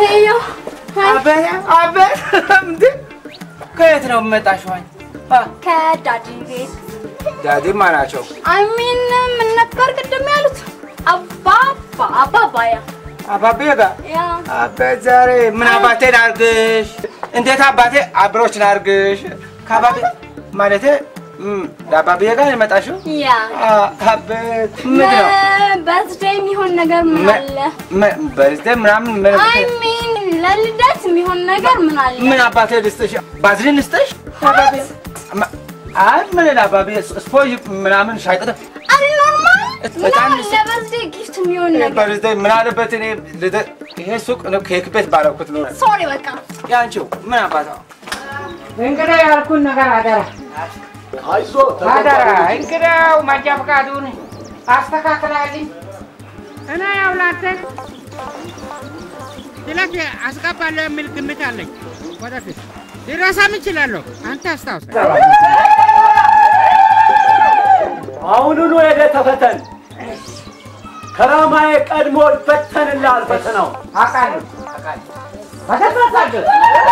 ሄዮ አቤት አቤት! እንዴ ከየት ነው የምመጣሽው? ከዳዲ ቤት ዳዲ ማን ናቸው? አይሚን ምን ነበር ቅድም ያሉት? አባባ አባባያ አባቤ ጋር ያ አቤት! ዛሬ ምን አባቴ ላርግሽ? እንዴት አባቴ አብሮች ላርግሽ? ከአባቤ ማለቴ እም፣ ለአባቤ ጋር የመጣሽው? ያ አ- አቤት! ምንድን ነው በርዝዴይ የሚሆን ነገር ምን አለ? በርዝዴ ምናምን ምን አይሚን ለልደት የሚሆን ነገር ምን አለ? ምን አባቴ ልስጥሽ? ባዝሊን ልስጥሽ? አባቤ ማ- አይ ምን ለአባቤ ስፖንጅ ምናምን ሻይ ቅጠል አይ ኖርማል በጣም ምን አለ በርዝዴይ ጊፍት የሚሆን ነገር? በርዝዴ ምን አለበት? እኔ ልደት ይሄ ሱቅ ነው ኬክ ቤት ባረኩት ነው ሶሪ በቃ ያንቺው ምን አባታ እንግዲህ ያልኩን ነገር አደራ አይዞ አደራ። እንግዲያው መንጃ ፈቃዱን አስተካክላልኝ እና ያው ላንተ ስለት አስገባለሁ የሚል ግምት አለኝ። ወደፊት ሊረሳም እችላለሁ። አንተ አስታውስ። አሁኑኑ ሄደህ ተፈተን። ከራማዬ ቀድሞ ይፈተንልሃል ፈተናው። አውቃለሁ በተፈታለሁ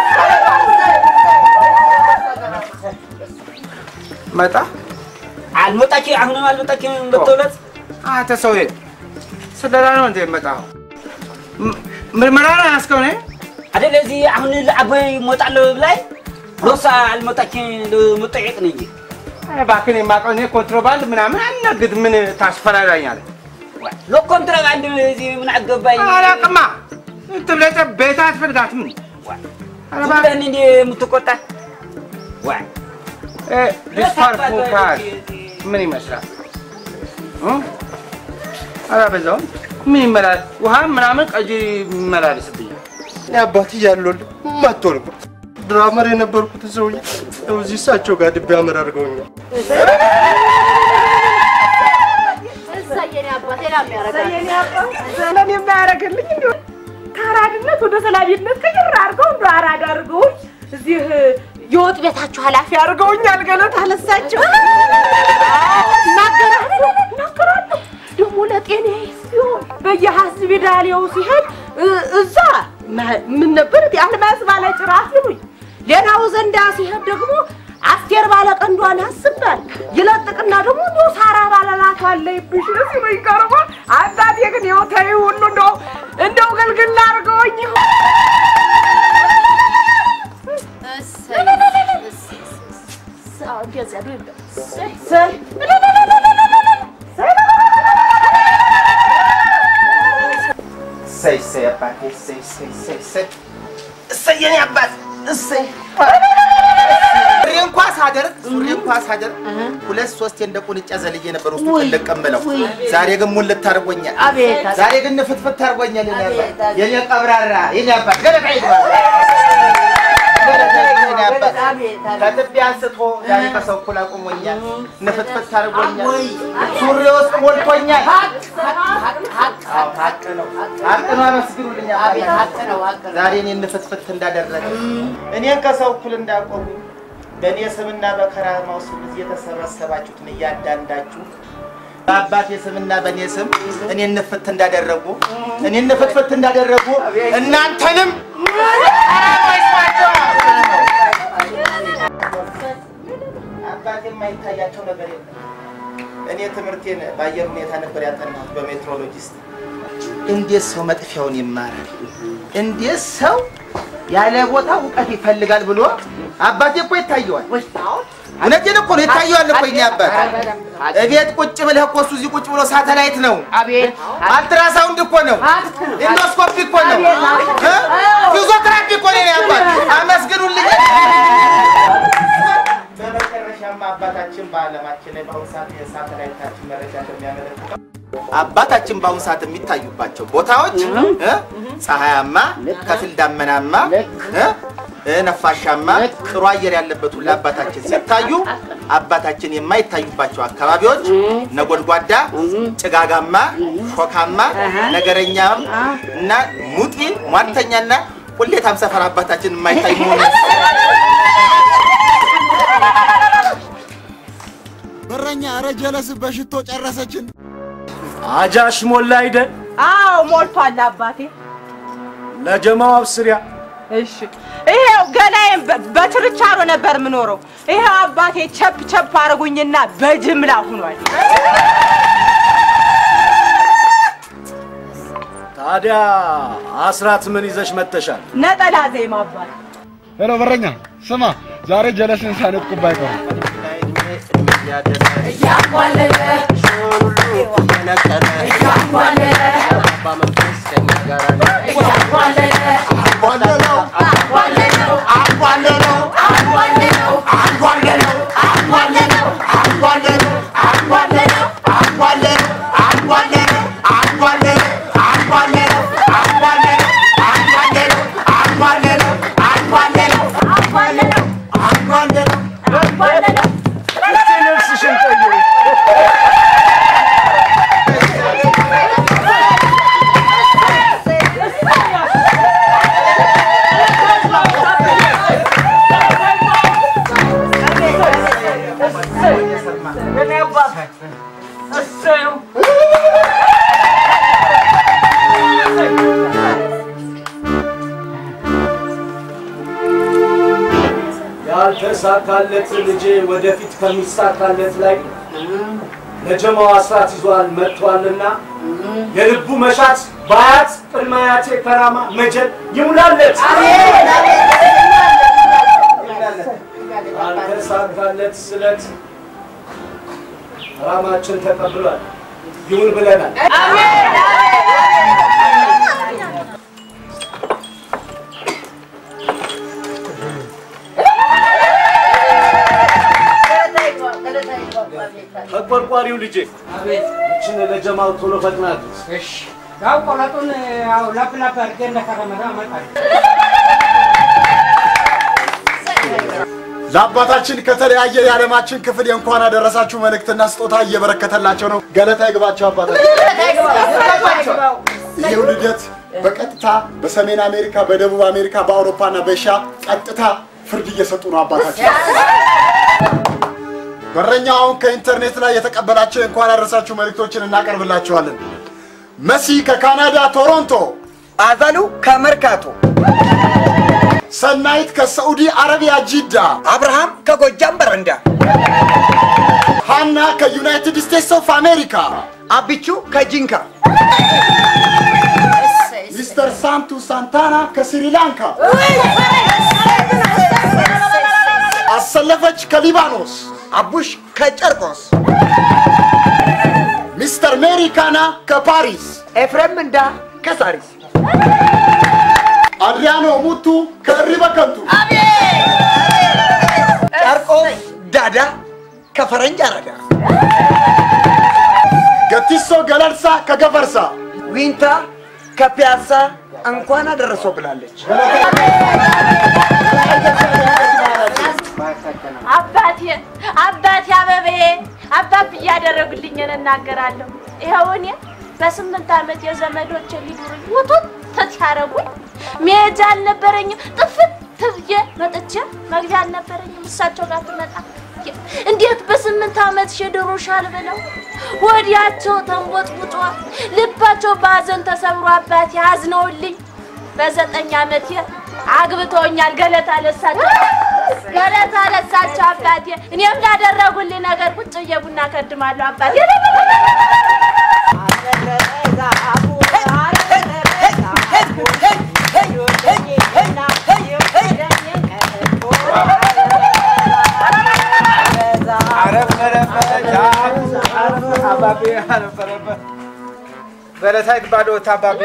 መጣ አልመጣች አሁንም አልመጣችም። በተውለት አንተ ሰውዬ ስለላ ነው እንደ መጣው ምርመራ ነው ያስከው ነው አይደል? እዚህ አሁን ለአቦይ እሞጣለሁ ብላይ ሮሳ አልመጣችም ልመጠየቅ ነው እንጂ እባክህን የማውቀው እኔ ኮንትሮባንድ ምናምን አልነግድ ምን ታስፈራራኛለህ? ለኮንትራባንድ እዚህ ምን አገባኝ? አላውቅማ ትብለጠ ቤት አትፈልጋትም ኧረ ዝም እባክህ ብለህ እንደ የምትቆጣ ዋ እ ዲስፓርፉ ካል ምን ይመስላል? እ? ኧረ በዛውም ምን ይመላል? ውሃ ምናምን ቀጂ ይመላለስብኛል። እኔ አባት እያለሁልህ መጥቶ ነበር። ድራመር የነበርኩት ሰውዬ ያው እዚህ እሳቸው ጋር ድቤ አመር አድርገውኛል። እሰየኔ አባቴ ላ የሚያረጋል ለኔ የማያደርግልኝ እንዲሁ ከአራድነት ወደ ሰላቢነት ቅይር አድርገው እንደ አራዳ አድርገውኝ እዚህ የወጥ ቤታችሁ ኃላፊ አድርገውኛል። ገለታ ለሳቸው እናገራለሁ እናገራለሁ። ደግሞ ለጤናዬ ሲሆን በየሆስፒታሌው ሲሄድ እ- እዛ ማ- ምን ነበር አልማዝ ባለ ጭራ ሲሉኝ፣ ሌላው ዘንዳ ሲሄድ ደግሞ አስቴር ባለ ቀንዷን ያስባል ይለጥቅና ደግሞ እንዲሁ ሳራ ባለ ላቷ አለይብሽ ሲሉኝ ቀርቦ አባቴ ግን ይኸው ተይው ሁሉ እንደው እንደው ግልግል አድርገውኝ ይሁን እሰይ እሰይ አባቴ እሰይ እሰይ እሰይ እሰይ እሰይ የኔ አባት እሰይ ሱሪ እንኳ ሳደርግ ሱሪ እንኳ ሳደርግ ሁለት ሶስት እንደ ቁንጫ ዘልዬ ነበር ውስጡ ጥልቅ እምለው። ዛሬ ግን ሙልት ታርጎኛል። ዛሬ ግን ንፍትፍት ታርጎኛል። የኔ አባት የኔ ቀብራራ የኔ አባት ገለታ ይግባል። ገለታ ይግባል የኔ አባት ከትቢያ አንስቶ ዛሬ ከሰው እኩል አቁሞኛል። ንፍትፍት ታርጎኛል። ሱሪ ውስጥ ሞልቶኛል። አዎ ሀቅ ነው ሀቅ ነው። አመስግኑልኝ አባቴ። ዛሬ እኔን ንፍትፍት እንዳደረገ እኔን ከሰው እኩል እንዳቆሙ በእኔ ስምና በከራማው ስም እዚህ የተሰበሰባችሁትን እያንዳንዳችሁ በአባቴ ስምና በእኔ ስም እኔን ንፍት እንዳደረጉ እኔን ንፍትፍት እንዳደረጉ እናንተንም አባቴ የማይታያቸው ነገር የለም። እኔ ትምህርቴን በአየር ሁኔታ ነበር ያጠናሁት በሜትሮሎጂስት። እንዴት ሰው መጥፊያውን ይማራል? እንዴት ሰው ያለ ቦታ እውቀት ይፈልጋል ብሎ አባቴ እኮ ይታየዋል። እውነቴን እኮ ነው ይታየዋል እኮ የእኔ አባት። እቤት ቁጭ ብለህ እኮ እሱ እዚህ ቁጭ ብሎ ሳተላይት ነው፣ አልትራሳውንድ እኮ ነው፣ ኢንዶስኮፒ እኮ ነው፣ እ? ፊዚዮቴራፒ እኮ ነው የእኔ አባት። አመስግኑልኝ። በመጨረሻም አባታችን በዓለማችን ላይ በአሁኑ ሰዓት የሳተላይታችን መረጃ እንደሚያመለክተው አባታችን በአሁኑ ሰዓት የሚታዩባቸው ቦታዎች እ? ፀሐያማ፣ ከፊል ዳመናማ፣ እ? እ፣ ነፋሻማ፣ ጥሩ አየር ያለበት ሁሉ አባታችን ሲታዩ፣ አባታችን የማይታዩባቸው አካባቢዎች ነጎድጓዳ፣ ጭጋጋማ፣ ሾካማ፣ ነገረኛም እና ሙጢ ሟርተኛና ቁሌታም ሰፈር አባታችን የማይታዩ መሆኑ በረኛ ኧረ ጀለስ በሽቶ ጨረሰችን። አጃሽ ሞላ አይደል? አዎ ሞልቷል አባቴ። ለጀማው አብስሪያ እሺ ይሄው ገላዬን በ- በችርቻሮ ነበር የምኖረው። ይሄው አባቴ ቸፕ ቸፕ አድርጉኝና በጅምላ ሁኗል። ታዲያ አስራት ምን ይዘሽ መተሻል? ነጠላ ዜማ አባት ሄሎ በረኛ ስማ፣ ዛሬ ጀለስን ሳነጥቁባ አይቀርም። እስቲ ልብስሽን ቀይሪ። ያልተሳካለት ልጄ ወደፊት ከሚሳካለት ላይ ለጀማው አስራት ይዟል መጥቷልና የልቡ መሻት በአያት ቅድመ አያቴ ከራማ መጀል ይሙላለት። ያልተሳካለት ስለት ራማችን ተቀብሏል። ይሁን ብለናል። ተቆርቋሪው ልጄ ይችን ለጀማው ቶሎ ፈጥናት። ያው ቆለጡን ያው ላፕ ላፕ አድርጌ እንደከረመረ አመጣለሁ። ለአባታችን ከተለያየ የዓለማችን ክፍል የእንኳን አደረሳችሁ መልእክትና ስጦታ እየበረከተላቸው ነው። ገለታ ይግባቸው አባታችን። ይህ ልደት በቀጥታ በሰሜን አሜሪካ፣ በደቡብ አሜሪካ፣ በአውሮፓና በኤሽያ ቀጥታ ፍርድ እየሰጡ ነው አባታችን። በረኛው አሁን ከኢንተርኔት ላይ የተቀበላቸው የእንኳን አደረሳችሁ መልእክቶችን እናቀርብላችኋለን። መሲ ከካናዳ ቶሮንቶ፣ አዛሉ ከመርካቶ፣ ሰናይት ከሳዑዲ አረቢያ ጂዳ፣ አብርሃም ከጎጃም በረንዳ፣ ሃና ከዩናይትድ ስቴትስ ኦፍ አሜሪካ፣ አቢቹ ከጂንካ፣ ሚስተር ሳንቱ ሳንታና ከስሪላንካ፣ አሰለፈች ከሊባኖስ፣ አቡሽ ከጨርቆስ፣ ሚስተር ሜሪ ካና ከፓሪስ፣ ኤፍሬም እንዳ ከሳሪስ፣ አድሪያኖ ሙቱ ከእሪ በከንቱ፣ ጨርቆስ ዳዳ ከፈረንጅ አራዳ፣ ገቲሶ ገለልሳ ከገፈርሳ፣ ዊንታ ከፒያሳ እንኳን አደረሰው ብላለች። አባቴ አባቴ አበበዬ አባብ እያደረጉልኝን እናገራለሁ። ይኸው እኔ በስምንት ዓመት የዘመዶች ሊዱሩኝ ውጡት ተሲያረጉኝ መሄጃ አልነበረኝም። ጥፍት ብዬ መጥቼ መግቢያ አልነበረኝም። እሳቸው ጋር ትመጣ እንዴት በስምንት ዓመት ሽድሩሻል ብለው ወዲያቸው ተንቦጥቡጦ ልባቸው በሐዘን ተሰብሮ አባቴ አዝነውልኝ በዘጠኝ ዓመቴ አግብተውኛል። ገለታ ለሳቸው ገለታ ለሳቸው አባቴ። እኔም ላደረጉልኝ ነገር ቁጭ ብዬ ቡና ከድማለሁ አባቴ። አባቤ አረፈረበት በለሳይት ባዶ አባቤ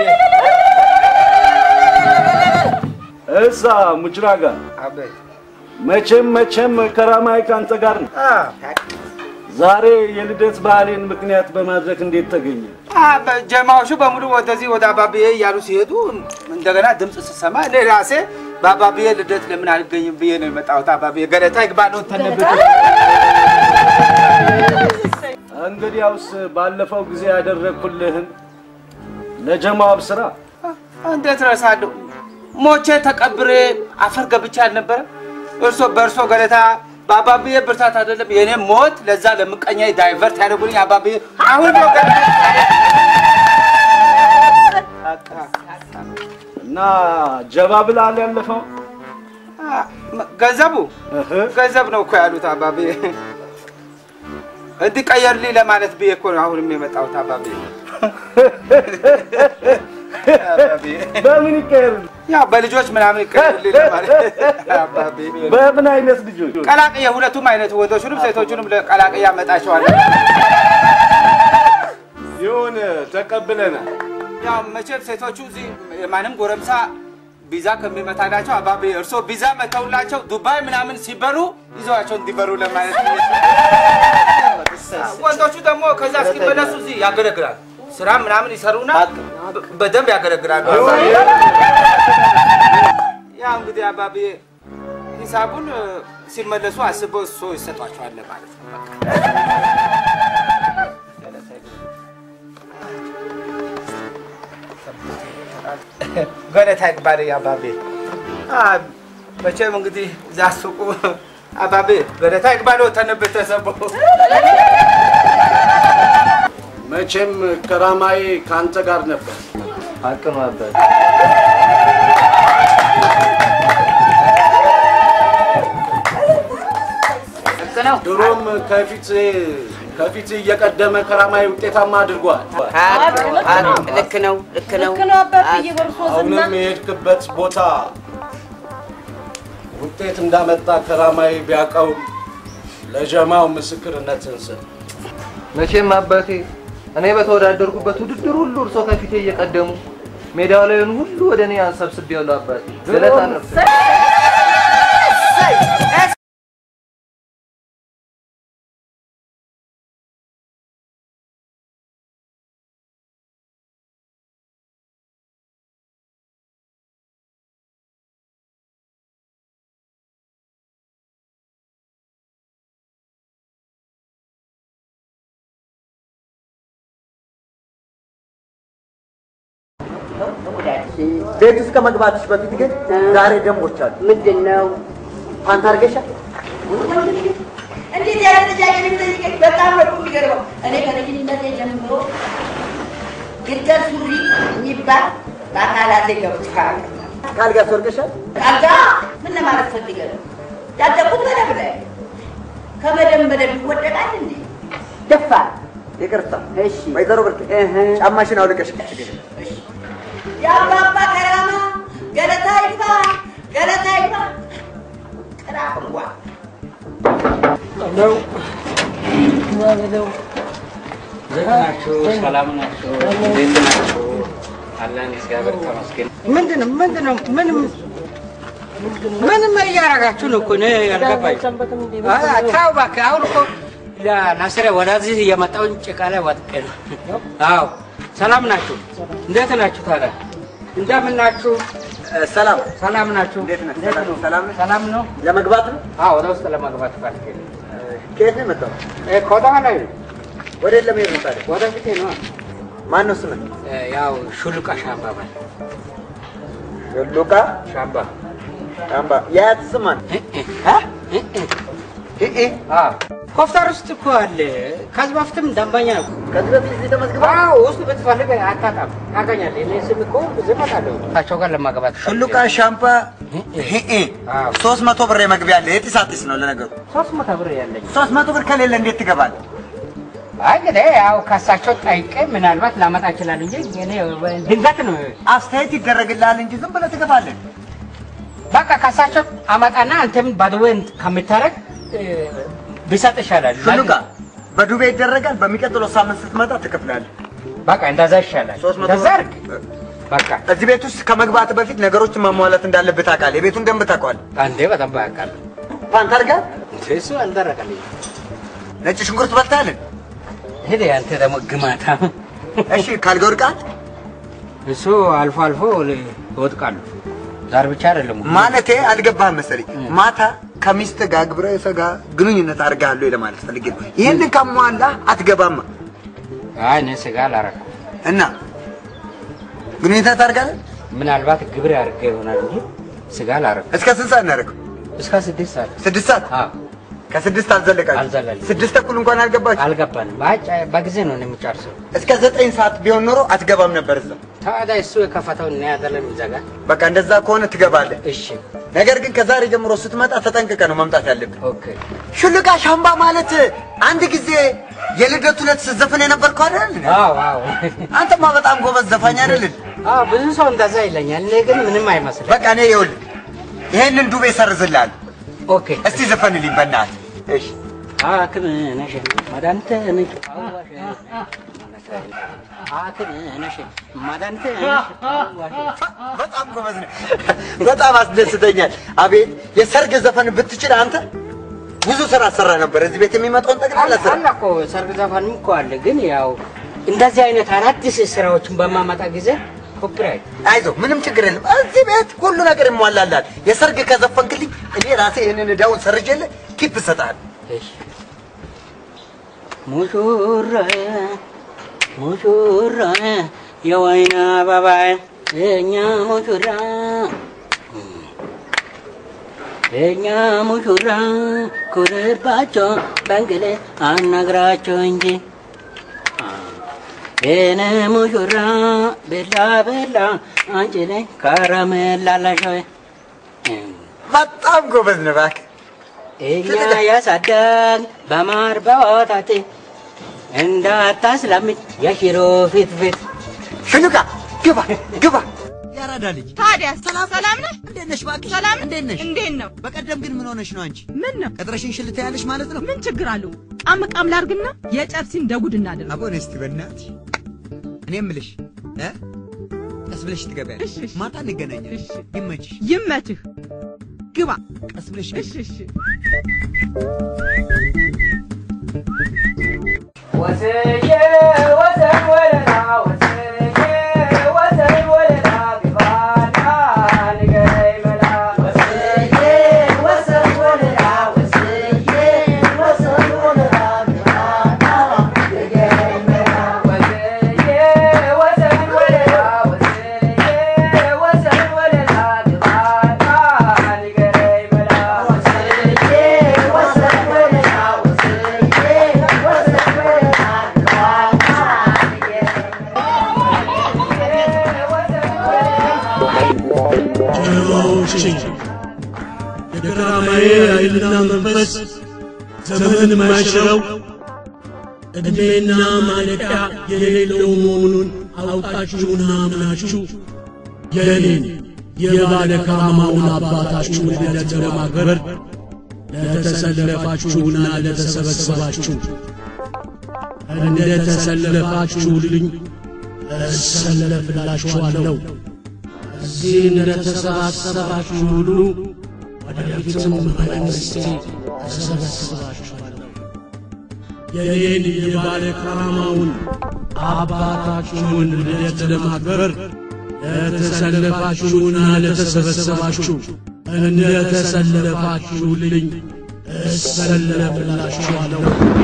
እዛ ሙጅራ ጋር መቼም መቼም ከራማይ ካንተ ጋር ነው። ዛሬ የልደት በዓሌን ምክንያት በማድረግ እንዴት ተገኘ? ጀማዎቹ በሙሉ ወደዚህ ወደ አባብዬ እያሉ ሲሄዱ እንደገና ድምፅ ስሰማ እኔ ራሴ በአባብዬ ልደት ለምን አልገኝም ብዬ ነው የመጣሁት። አባብዬ ገለታ ይግባለው ተነብቶ እንግዲያውስ ባለፈው ጊዜ ያደረግኩልህን ለጀማው አብስራ። እንዴት ረሳለሁ? ሞቼ ተቀብሬ አፈር ገብቼ አልነበረም? እርሶ በእርሶ ገለታ በአባብዬ ብርታት አይደለም የእኔ ሞት ለዛ ለምቀኛ ዳይቨርት ያደርጉልኝ አባብዬ አሁን ነው ገለታ እና ጀባ ብላል ያለፈው ገንዘቡ ገንዘብ ነው እኮ ያሉት አባቤ። እንዲቀየርልኝ ለማለት ብዬ እኮ ነው አሁንም የመጣሁት አባቤ። በምን ይቀየር? ያው በልጆች ምናምን ይቀየርልኝ ለማለት አባቤ። በምን አይነት ልጆች? ቀላቅዬ ሁለቱም አይነት ወንዶቹንም ሴቶቹንም ቀላቅዬ አመጣቸዋለሁ። ይሁን ተቀብለናል። ያው መቼም ሴቶቹ እዚህ የማንም ጎረምሳ ቪዛ ከሚመታላቸው አባቤ እርሶ ቪዛ መተውላቸው ዱባይ ምናምን ሲበሩ ይዘዋቸው እንዲበሩ ለማለት ነው። ወንዶቹ ደግሞ ከዛ እስኪመለሱ እዚህ ያገለግላሉ። ስራ ምናምን ይሰሩና በ- በደንብ ያገለግላሉ። ያው እንግዲህ አባቤ ሂሳቡን እ፣ ሲመለሱ አስበው እሱ ይሰጧቸዋል ማለት ነው። በቃ። ገለታ ይባል አባቤ። አ፣ መቼም እንግዲህ እዛ ሱቁ አባቤ ገለታ ይግባል ተነብት ተሰቦ መቼም ከራማዬ ከአንተ ጋር ነበር። ሀቅ ነው አባት። ድሮም ከፊት ከፊት እየቀደመ ከራማዬ ውጤታማ አድርጓል። ልክ ነው፣ ልክ ነው። ልክ ነው አባትዬ በእርሶ ዝና አሁንም የሄድክበት ቦታ ውጤት እንዳመጣ ከራማዬ ቢያውቀው ለጀማው ምስክርነትን ስጥ። መቼም አባቴ እኔ በተወዳደርኩበት ውድድር ሁሉ እርሶ ከፊቴ እየቀደሙ ሜዳው ላይን ሁሉ ወደ እኔ አንሰብስቤያለሁ አባቴ። ገለታ ነፍስ ቤት ውስጥ ከመግባትሽ በፊት ግን ዛሬ ደንቦች አሉ። ምንድን ነው? ፓንት አድርገሻል? እንዴት ያለ ጥያቄ ነው የምጠይቀኝ? በጣም ነው እኮ የሚገርመው። እኔ ከልጅነቴ ጀምሮ ግልገል ሱሪ የሚባል በአካላቴ ገብቷል። ካልጋ ወርቀሻል? ካልጋ ምን ለማለት ፈልገህ ነው? ያደኩት መደብ ላይ ከመደብ መደብ ይወደቃል እንዴ? ደፋር ይቅርታ። እሺ ወይዘሮ ብርቅ ጫማሽን አውልቀሽ የአባባ ከራማ ገለታ ይግባ ገለታ ይግባ ቅራ እንኳ ነው ነው ዘግ ናችሁ? ሰላም ናችሁ? እንዴት ናችሁ? አለን እግዚአብሔር ተመስገን። ምንድን ነው ምንድን ነው ምንም ምንም እያደረጋችሁ ነው እኮ እኔ ያልገባኝ። አ- ተው እባክህ። አሁን እኮ ለናስረ ወደዚህ የመጣውን ጭቃ ላይ ወጥቄ ነው። አዎ ሰላም ናችሁ? እንዴት ናችሁ ታዲያ? እንደምን ናችሁ? ሰላም ሰላም ናችሁ? እንዴት ነህ? ሰላም ነው? ሰላም ነህ? ሰላም ነው? ለመግባት ነው? አዎ ወደ ውስጥ ለመግባት ፈልጌ ነው። ከየት ነው የመጣው? እ፣ ከወደኋላ ላይ ነው። ወደ የት ለመሄድ ነው ታዲያ? ወደ ፊቴ ነው። ማን ነው ስምህ? እ፣ ያው ሹሉቃ ሻምባ ባል ሉቃ ሻምባ ሻምባ። የአያት ስም ማን? ኮፍተር ውስጥ እኮ አለ። ከዚህ በፊትም ደንበኛ ነው። ከዚህ በፊት እዚህ ተመዝግበህ? አዎ ውስጥ ብትፈልግ አታጣም፣ ታገኛለህ። እኔ ስም እኮ ብዙ እመጣለሁ እሳቸው ጋር ለማግባት ሹሉቃ ሻምፓ ሂኢ ሶስት መቶ ብር የመግቢያ አለ። የጢስ አጢስ ነው ለነገሩ። ሶስት መቶ ብር ያለኝ ሶስት መቶ ብር ከሌለ እንዴት ትገባለህ? አይ እንግዲህ ያው ከእሳቸው ጠይቄ ምናልባት ላመጣ ይችላል እንጂ እኔ ድንገት ነው። አስተያየት ይደረግልሃል እንጂ ዝም ብለህ ትገባለህ። በቃ ከእሳቸው አመጣና አንተም ባድዌ ከምታረግ ቢሰጥ ይሻላል። ሹሉቃ በዱቤ ይደረጋል። በሚቀጥለው ሳምንት ስትመጣ ትከፍላለህ። በቃ እንደዛ ይሻላል። ሶስት መቶ እንደዛ አድርግ። በቃ እዚህ ቤት ውስጥ ከመግባት በፊት ነገሮችን ማሟላት እንዳለብህ ታውቃለህ። የቤቱን ደንብ ታውቀዋለህ። አንዴ በጣም ያውቃለሁ። ፓንት አድርገሃል? እሱ አልደረቀልኝ። ነጭ ሽንኩርት በልተሃል? ሄደ አንተ ደግሞ ግማታ። እሺ ካልጋ ወድቀሃል? እሱ አልፎ አልፎ ይወድቃሉ። ዛሬ ብቻ አይደለም። ማለቴ አልገባህም መሰለኝ። ማታ ከሚስት ጋር ግብረ ስጋ ግንኙነት አድርገሃል ወይ ለማለት ፈልጌ ነው። ይህንን ካሟላ አትገባማ አይ እኔ ስጋ አላረኩም እና ግንኙነት ታደርጋለህ? ምናልባት ግብር አድርጌ ይሆናል እንጂ ስጋ አላረኩም። እስከ ስንት ሰዓት እናደርገው? እስከ ስድስት ሰዓት ስድስት ሰዓት ከስድስት አልዘለቃችሁ? አልዘለልንም። ስድስት ተኩል እንኳን አልገባችሁ? አልገባንም። በአጭ በጊዜ ነው የሚጨርሰው። እስከ ዘጠኝ ሰዓት ቢሆን ኖሮ አትገባም ነበር እዛ። ታዲያ እሱ የከፈተው እና ያደለም ይዘጋ። በቃ እንደዛ ከሆነ ትገባለህ። እሺ። ነገር ግን ከዛሬ ጀምሮ ስትመጣ ተጠንቅቀ ነው መምጣት ያለብን። ኦኬ። ሹልቃ ሻምባ ማለት አንድ ጊዜ የልደቱ ዕለት ስትዘፍን የነበርከው አይደል? አዎ አዎ። አንተማ በጣም ጎበዝ ዘፋኝ አይደል? አዎ ብዙ ሰው እንደዛ ይለኛል። እኔ ግን ምንም አይመስልም። በቃ እኔ ይኸውልህ ይሄንን ዱቤ ሰርዝልሃል። ኦኬ። እስቲ ዘፈንልኝ በእናትህ። እሺ ሐኪም ነሽ መድኃኒት ነሽ ሐኪም ነሽ መድኃኒት ነሽ በጣም ጎበዝ ነህ። በጣም አስደስተኛል። አቤት የሰርግ ዘፈን ብትችል አንተ ብዙ ስራ ሰራ ነበር። እዚህ ቤት የሚመጣውን ጠቅላላ ስራ አለ እኮ ሰርግ ዘፈንም እኮ አለ። ግን ያው እንደዚህ አይነት አዳዲስ ስራዎችን በማመጣ ጊዜ ኮፒራይት አይዞ ምንም ችግር የለም። እዚህ ቤት ሁሉ ነገር ይሟላላል። የሰርግ ከዘፈንክልኝ እኔ ራሴ ይህንን እዳውን ሰርጄልህ ኪፕ እሰጥሃለሁ። ሙሽራዬ ሙሽራዬ የወይን አበባዬ የእኛ ሙሽራ የእኛ ሙሽራ ኩርባቸው በእንግሌ አናግራቸው እንጂ የኔ ሙሽራ ቤላ ቤላ አንቺ ላይ ከረሜላ ላሸው በጣም ጎበዝ ነህ እባክህ። እኛ ያሳደግ በማር በወተት እንዳታስለምድ የሽሮ ፊት ፊት ሽኑቃ ግባ ግባ ያራዳ ልጅ ታዲያ ሰላም ሰላም ነህ? እንዴት ነሽ? እባክሽ ሰላም እንዴት ነሽ? እንዴት ነው? በቀደም ግን ምን ሆነሽ ነው አንቺ? ምን ነው? ቀጥረሽን ሽልታ ያለሽ ማለት ነው? ምን ችግር አለው? ቃም ቃም ላርግና የጨብሲን ደጉድ እናድርግ። አቦን እስቲ በእናትሽ እኔ የምልሽ እ ቀስ ብለሽ ትገቢያለሽ። ማታ እንገናኛለን። ይመችሽ። ይመችህ። ግባ። ቀስ ብለሽ እሺ እሺ። ወስዬ ወሰን ወለላ ወስዬ ወሰን ወለላ ቢባና ንገረኝ መላ ወስዬ ወሰን ወለላ ወስዬ ወሰን ወለላ ቢባና ንገረኝ መላ ወስዬ ወሰን ወለላ ወስዬ ወሰን ወለላ ቢባና ንገረኝ መላ ወስዬ ወሰን ወለላ ወስዬ ወሰን ወለላ ጀግናዎቼ የከራማዬ ኃይልና መንፈስ ዘመን የማይሽረው ዕድሜና ማለቂያ የሌለው መሆኑን አውቃችሁና አምናችሁ የኔን የባለ ከራማውን አባታችሁን ልደት ለማክበር ለተሰለፋችሁና ለተሰበሰባችሁ እንደ ተሰለፋችሁልኝ እሰለፍላችኋለሁ። እዚህ እንደተሰባሰባችሁ ሁሉ ወደፊትም በመንግሥቴ እሰበስባችኋለሁ። የኔን የባለ ከራማውን አባታችሁን ልደት ለማክበር ለተሰለፋችሁና ለተሰበሰባችሁ እንደ ተሰለፋችሁልኝ እሰለፍላችኋለሁ።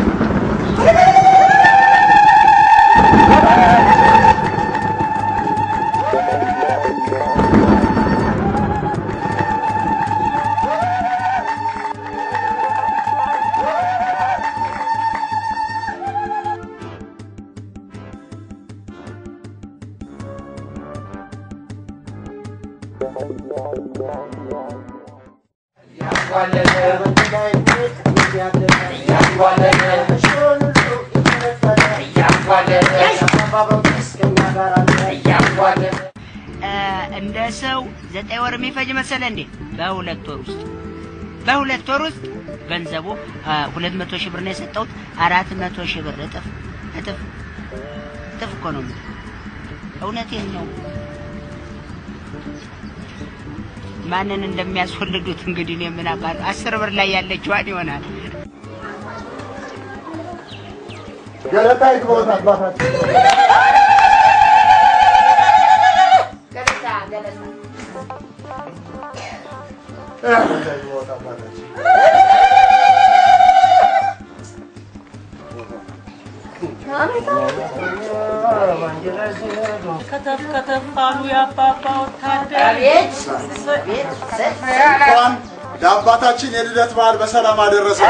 እንደ ሰው ዘጠኝ ወር የሚፈጅ መሰለ እንዴ? በሁለት ወር ውስጥ በሁለት ወር ውስጥ ገንዘቡ ሁለት መቶ ሺህ ብር ነው የሰጠሁት። አራት መቶ ሺህ ብር እጥፍ እጥፍ እጥፍ እኮ ነው የምልህ። እውነቴን ነው። ማንን እንደሚያስወልዱት እንግዲህ እኔ ምን አውቃለሁ። አስር ብር ላይ ያለችዋን ይሆናል። ገለታ ይግባውት አባታችን ከተፍ ከተፍ አሉ የአባባ ወታደር። አቤት፣ ቤት ቤት፣ ለአባታችን የልደት በዓል በሰላም አደረሰ።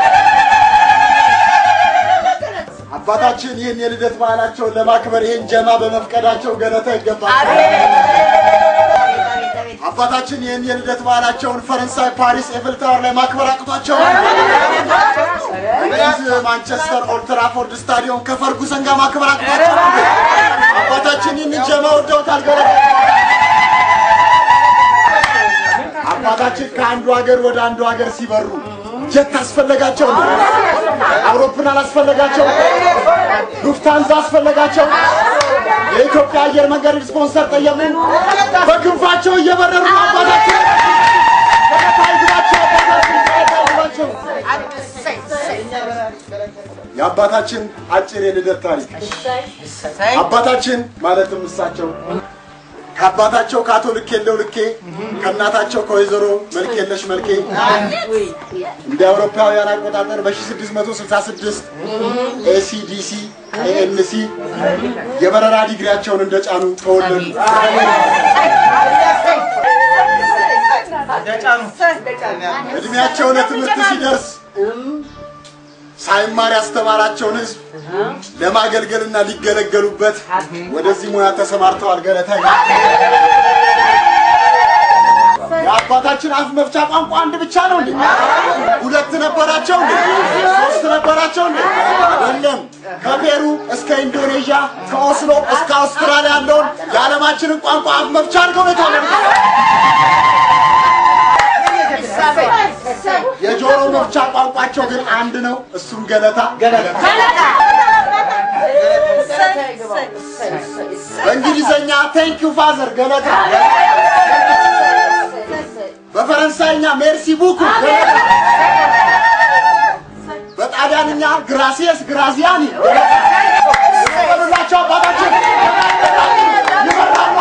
አባታችን ይህን የልደት በዓላቸውን ለማክበር ይህን ጀማ በመፍቀዳቸው ገለታ ይገባል። አባታችን ይህን የልደት በዓላቸውን ፈረንሳይ ፓሪስ ኤፍል ታወር ላይ ማክበር አቅቷቸው እንግሊዝ ማንቸስተር ኦልድ ትራፎርድ ስታዲየም ከፈርጉሰን ጋር ማክበር አቅቷቸው አባታችን ይህን ጀማ ወደውታል። ገለታ አባታችን ከአንዱ ሀገር ወደ አንዱ ሀገር ሲበሩ ጀት አስፈለጋቸው፣ አውሮፕላን አስፈለጋቸው፣ ሉፍታንዛ አስፈለጋቸው። የኢትዮጵያ አየር መንገድ ስፖንሰር ጠየቁ። በክንፋቸው እየበረሩ ነው አባታችን ገለታ ይግባቸው፣ አባታችን ገለታ ይግባቸው። የአባታችን አጭር የልደት ታሪክ አባታችን ማለትም እሳቸው ከአባታቸው ከአቶ ልኬ የለው ልኬ ከእናታቸው ከወይዘሮ መልክ የለሽ መልኬ እንደ አውሮፓውያን አቆጣጠር በ1666 ኤሲዲሲ ኤኤንሲ የበረራ ዲግሪያቸውን እንደጫኑ ተወለዱ። እድሜያቸው ለትምህርት ሲደርስ ሳይማር ያስተማራቸውን ሕዝብ ለማገልገልና ሊገለገሉበት ወደዚህ ሙያ ተሰማርተዋል። ገለታ የአባታችን አፍ መፍቻ ቋንቋ አንድ ብቻ ነው እንዴ? ሁለት ነበራቸው እንዴ? ሶስት ነበራቸው እንዴ? አይደለም። ከፔሩ እስከ ኢንዶኔዥያ ከኦስሎ እስከ አውስትራሊያ ያለውን የዓለማችንን ቋንቋ አፍ መፍቻ አድርገው ነው የተወለዱት። የጆሮ መፍቻ ቋንቋቸው ግን አንድ ነው። እሱም ገለታ በእንግሊዘኛ ቴንክ ዩ ፋዘር ገለታ፣ በፈረንሳይኛ ሜርሲ ቡኩ ገለታ፣ በጣሊያንኛ ግራሲየስ ግራዚያኒ ይበሉላቸው አባታችን ይበራሉ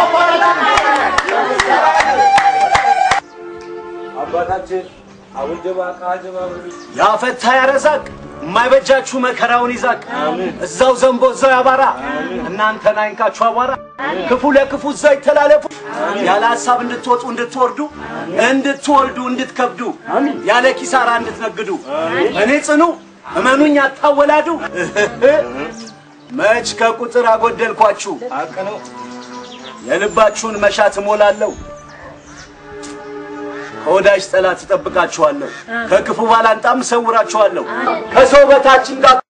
አባታችን አባታችን አሁን ጀባ ቃጀባ ያፈታ ያረዛቅ የማይበጃችሁ መከራውን ይዛቅ እዛው ዘንቦ እዛው ያባራ እናንተን አይንካችሁ አቧራ ክፉ ለክፉ እዛው ይተላለፉ ያለ ሀሳብ እንድትወጡ እንድትወርዱ እንድትወልዱ እንድትከብዱ ያለ ኪሳራ እንድትነግዱ እኔ ጽኑ እመኑኝ አታወላዱ መች ከቁጥር አጎደልኳችሁ የልባችሁን መሻት እሞላለሁ ከወዳጅ ጠላት እጠብቃችኋለሁ፣ ከክፉ ባላንጣም እሰውራችኋለሁ። ከሰው በታች እንዳት